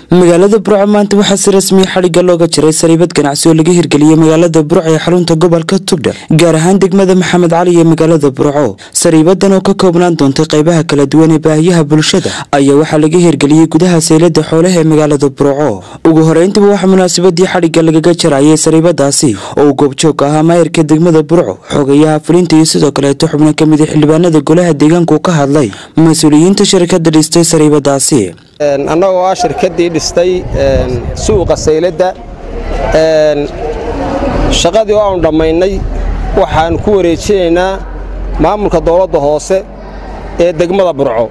magaalada burco maanta waxaa si rasmiya xadhigga looga jiray sariibad ganacsi oo laga hirgeliyey magaalada burco ee xarunta gobolka tugdhar gaar ahaan degmada maxamed cali iyo magaalada burco sariibadan oo ka koobnaan doontay qaybaha kala duwan ee baahiyaha bulshada ayaa waxaa laga hirgeliyey gudaha saylada xoolaha ee magaalada burco ugu horeyntiba waxaa munaasabadii xadhigga lagaga jarayay sariibadaasi oo uu goobjoog ahaa maayirka degmada burco xogayaha fulinta iyo sidoo kaleeto xubno ka mid a xildhibaanada golaha deegaanku ka hadlay mas-uuliyiinta shirkada dhistay sariibadaasi annagoo ah shirkaddii dhistay suuqa sayladda shaqadii oo aanu dhammaynay waxaan ku wareejinaynaa maamulka dowladda hoose ee degmada burco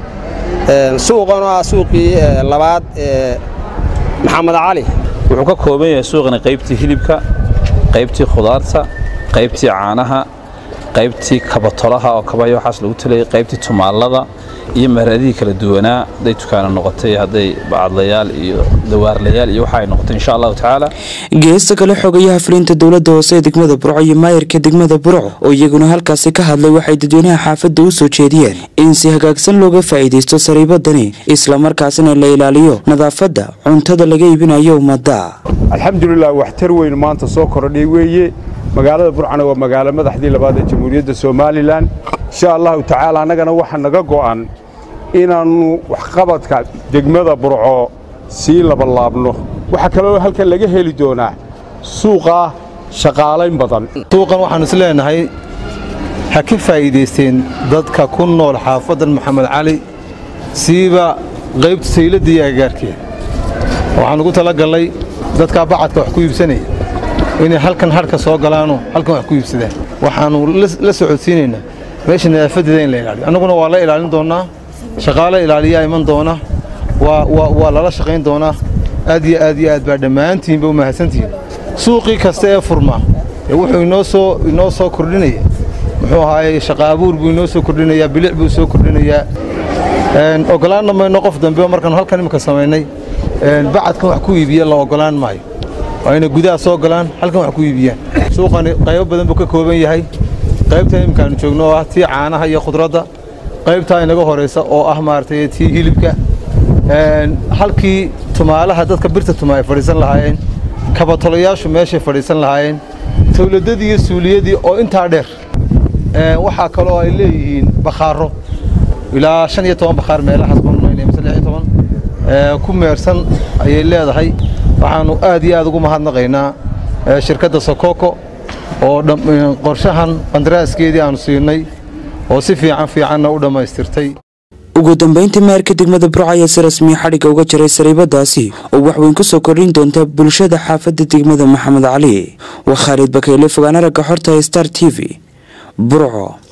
suuqan oo ah suuqii labaad ee maxamed cali wuxuu ka kooban yahay suuqani qaybtii hilibka qaybtii khudaarta qaybtii caanaha qaybtii kabatolaha oo kabayo waxaas lagu talayay qaybtii tumaallada iyo mahradihii kala duwanaa hadday dukaana noqotay hadday bacadlayaal iyo dawaarlayaal iyo waxa ay noqotay insha allahu tacaala geesta kale xogayaha fulinta dowladda hoose ee degmada burco iyo maayirka degmada burco oo iyaguna halkaasi ka hadlay waxay dadweynaha xaafadda u soo jeediyeen in si hagaagsan looga faa'iidaysto sariibadani islamarkaasina la ilaaliyo nadaafadda cuntada laga iibinayo ummadda alxamdulilah waxtar weyn maanta soo kordhay weeye magaalada burcana waa magaalo madaxdii labaad ee jamhuuriyadda somalilan insha allahu tacaala annagana waxaa naga go'an inaannu waxqabadka degmada burco sii labalaabno waxaa kaloo halkan laga heli doonaa suuqa shaqaalayn badan suuqan waxaan is leenahay ha ka faa'iidaysteen dadka ku nool xaafaddan maxamed cali siiba qaybta sayladda iyo agagaarkeeda waxaan ugu talagallay dadkaa bacadka wax ku iibsanaya inay halkan hadhka soo galaanoo halkan wax ku iibsadaan waxaannu la socodsiinaynaa meesha nadaafadeeda in la ilaaliyo annaguna waa la ilaalin doonnaa shaqaale ilaaliyaa iman doona waa lala shaqayn doonaa aad iyo aad iyo aad baa dhammaantiinba u mahadsantihiin suuqii kasta ee furmaa ee wuxuu inoo soo kordhinaya muxuu ahaaye shaqa abuur buu inoo soo kordhinayaa bilic buu soo kordhinayaa oggolaanna mayno qof dambe markaanu halkan imika samaynay bacadkan wax ku iibiya la oggolaan maayo waa inay gudaha soo galaan halkan wax ku iibiyaan suuqani qaybo badan buu ka kooban yahay qaybtan imikaanu joogno oo ah tii caanaha iyo khudradda qaybtaa inaga horaysa oo ah maaragtay tii hilibka halkii tumaalaha dadka birta tuma ay fadhiisan lahaayeen kabatolayaashu meeshay fadhiisan lahaayeen towladadii iyo suuliyadii oo intaa dheer waxaa kaloo ay leeyihiin bakhaaro ilaa shan iyo toban bakhaar meelahaas banmayna mise lix iyo toban ku meersan ayay leedahay waxaannu aad iyo aad ugu mahadnaqaynaa shirkadda sokoko oo qorshahan qandaraaskeedii aannu siinay oo si fiican fiicanna u dhammaystirtay ugu dambayntii maayirka degmada burco ayaa si rasmiya xadhigga uga jiray sariibadaasi oo wax weyn ku soo kordhin doonta bulshada xaafadda degmada maxamed cali waa khaalid bakayle fogaana ragga xorta star t v burco